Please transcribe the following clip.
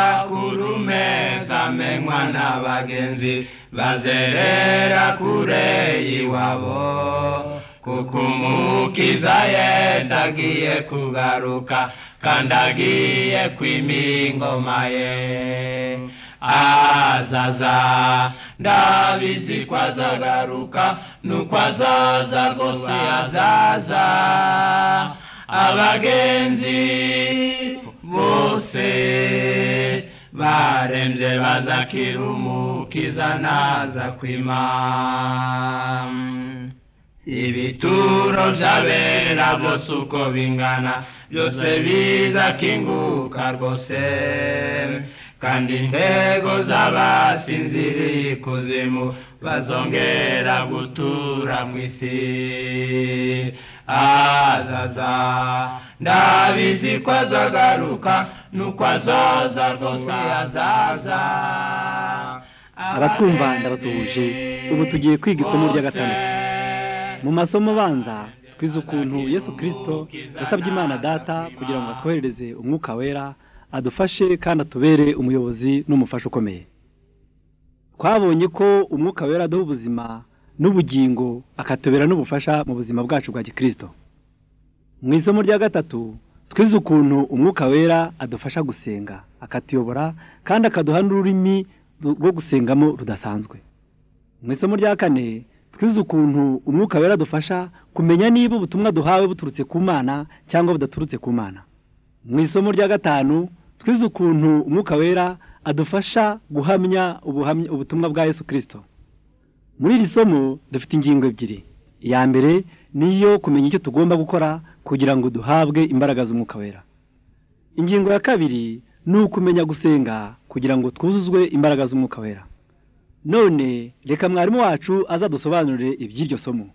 amakurume zamenywa n'abagenzi bazerera kure iwabo kuko umukiza yesu agiye kugaruka kandi agiye kwima ingoma ye azaza ndabizi ko azagaruka nuko azaza rwose azaza abagenzi bose barembye bazakira umukiza naza kwima ibituro by'abera bose uko bingana byose bizakinguka rwose kandi intego z'abasinziriye ikuzimu bazongera gutura mu isi azaza ndabizi ko azagaruka nuko azaza rwose azaza abatwumva ndabasuhuje ubu tugiye kwiga isomo rya gatandatu mu masomo abanza twize ukuntu yesu kirisito yasabye imana data kugira ngo atwohereze umwuka wera adufashe kandi atubere umuyobozi n'umufasha ukomeye twabonye ko umwuka wera aduha ubuzima n'ubugingo akatubera n'ubufasha mu buzima bwacu bwa gikirisito mu isomo rya gatatu twize ukuntu umwuka wera adufasha gusenga akatuyobora kandi akaduha n'ururimi rwo gusengamo rudasanzwe mu isomo rya kane twize ukuntu umwuka wera adufasha kumenya niba ubutumwa duhawe buturutse ku mana cyangwa budaturutse ku mana mu isomo rya gatanu twize ukuntu umwuka wera adufasha guhamya ubutumwa bwa yesu kirisito muri iri somo dufite ingingo ebyiri iya mbere niyo kumenya icyo tugomba gukora kugira ngo duhabwe imbaraga z'umwuka wera ingingo ya kabiri ni ukumenya gusenga kugira ngo twuzuzwe imbaraga z'umwuka wera none reka mwarimu wacu azadusobanurire iby'iryo somo